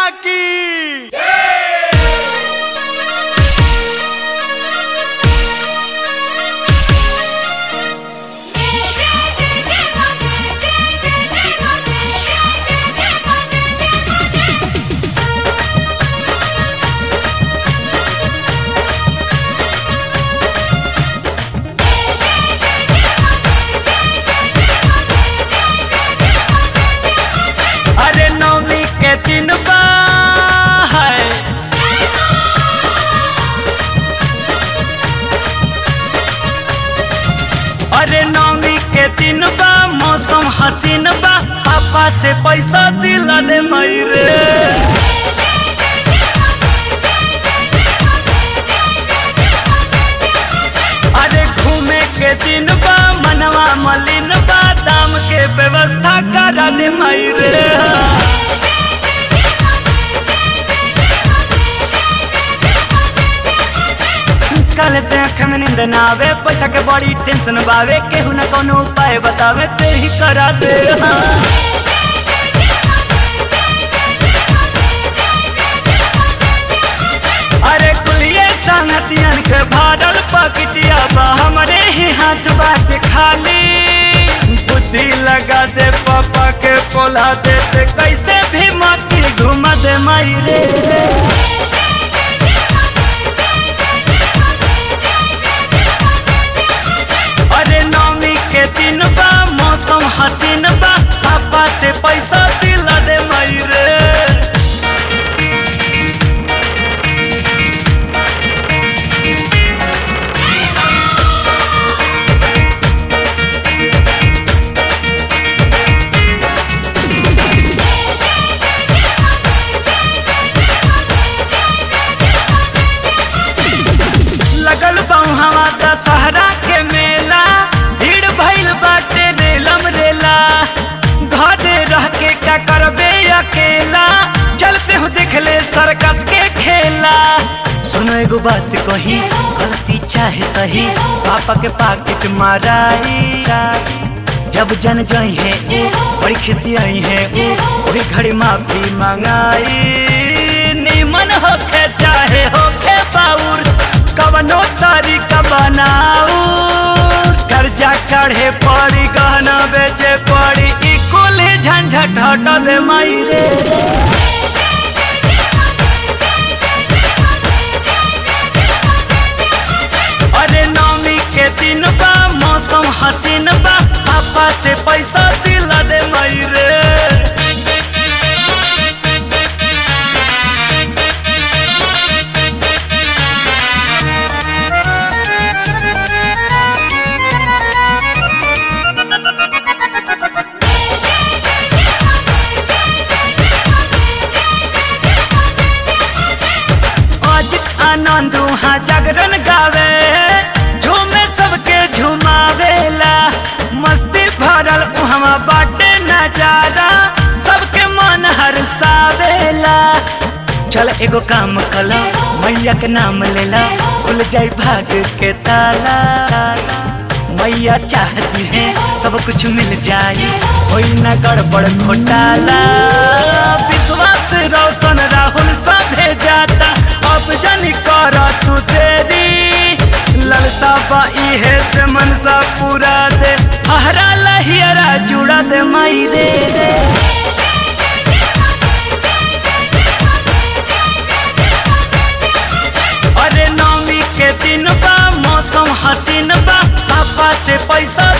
की अरे नौमी के दिन बा है अरे नौमी के दिन बा मौसम हसीन बा पापा से पैसा दिला दे मयरे अरे घूमे के दिन बा मनवा मलिन बा दाम के व्यवस्था करा दे मयरे कल से आँख में नींद ना आवे पैसा के बड़ी टेंशन बावे केहू ना कोनो उपाय बतावे ते ही करा दे हाँ। अरे कुलिए संगतियन के भारल पकटिया बा हमरे ही हाथ बाटे खाली बुद्धि लगा दे पापा के पोला दे ते कैसे भी मक्की घुमा दे माई रे अरे नौमी के दिन बा मौसम हसीन बा पापा से पैसा दिला दे माई रे लगल हवा दशहरा के मेला भीड़ भइल बाटे रेलम रेला घरे रह के क्या करबे अकेला चलते हो देख ले सर्कस के खेला सुनो एगो बात कही गलती चाहे सही पापा के पाकिट माराई जब जन जई है ऊ बड़ी खुशी आई है ऊ वही घड़ी माफी मंगाई निमन होखे चाहे होखे बाउर कवनो तरीका बनाऊ कर्जा काढ़े पड़ी गहना बेचे पड़ी ई कुल झंझट हट दे माई रे अरे नौमी के दिन बा मौसम हसीन बा पापा से पैसा दिला दे माई रे आज आनंद वहाँ जागरण गावे झूमे सबके झुमावेला मस्ती भरल वहाँ बाटे नजारा सबके मन हरसावेला चल एगो काम कला मैया के नाम लेला खुल जाई भाग के ताला मैया चाहती है सब कुछ मिल जाए कोई न गड़बड़ घोटाला विश्वास रोशन राहुल सभे जाता अब जन कर तू देरी ललसा बाई है ते मनसा पूरा दे हरा लहियरा जुड़ा दे माई रे रे अरे नौमी के दिन बा मौसम हसीन बा पापा से पैसा